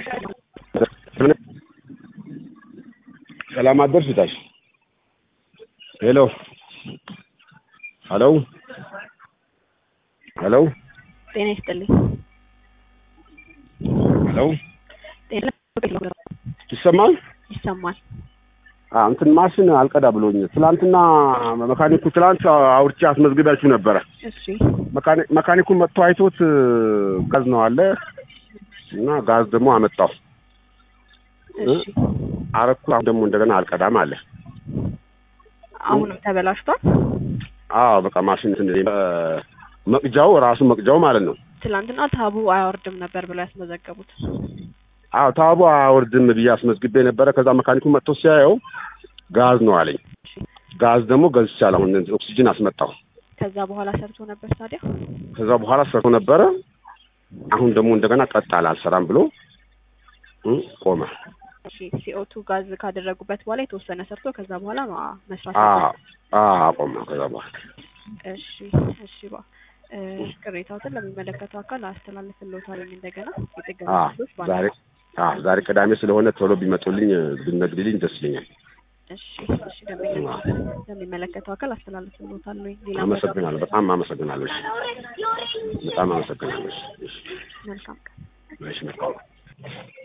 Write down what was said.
ሰላም አደርሽ ታሽ ሄሎ ሄሎ ሄሎ ጤና ይስጥልኝ። ሄሎ ጤና ይሰማል? ይሰማል። አዎ እንትን ማሽን አልቀዳ ብሎኝ ትላንትና መካኒኩ ትላንት አውርቼ አስመዝግቢያችሁ ነበረ። እሺ መካኒ- መካኒኩን መጥቶ አይቶት ጋዝ ነው አለ እና ጋዝ ደግሞ አመጣው እሺ። አረኩ። አሁን ደግሞ እንደገና አልቀዳም አለ። አሁንም ተበላሽቷል። አዎ በቃ ማሽን እንትን እ፣ መቅጃው ራሱ መቅጃው ማለት ነው። ትላንትና ታቡ አያወርድም ነበር ብለው ያስመዘገቡት። አዎ ታቡ አያወርድም ብዬ አስመዝግቤ ነበረ። ከዛ መካኒኩ መጥቶ ሲያየው ጋዝ ነው አለኝ። ጋዝ ደግሞ ገዝቻለሁ። አሁን ኦክሲጅን አስመጣሁ። ከዛ በኋላ ሰርቶ ነበር ታዲያ። ከዛ በኋላ ሰርቶ ነበረ። አሁን ደግሞ እንደገና ቀጥ አለ አልሰራም ብሎ እ፣ ቆመ። እሺ ሲኦቱ ጋዝ ካደረጉበት በኋላ የተወሰነ ሰርቶ ከዛ በኋላ ማ- መስራት አዎ ነበር። አዎ አቆመ። ከዛ በኋላ እሺ እሺ ባ እ፣ ቅሬታዎትን ለሚመለከተው አካል አስተላልፍልዎታለሁ። እንደገና የጥገና አዎ ክፍሎች ባለ ዛሬ አዎ ዛሬ ቅዳሜ ስለሆነ ቶሎ ቢመጡልኝ ብነግድልኝ ደስ ይለኛል። እሺ እሺ ደንበኛ ለሚመለከተው አካል አስተላልፍልዎታለሁ። ሌላ አመሰግናለሁ። በጣም አመሰግናለሁ። እሺ፣ በጣም አመሰግናለሁ። እሺ፣ እሺ፣ መልካም ቀን። እሺ መልካም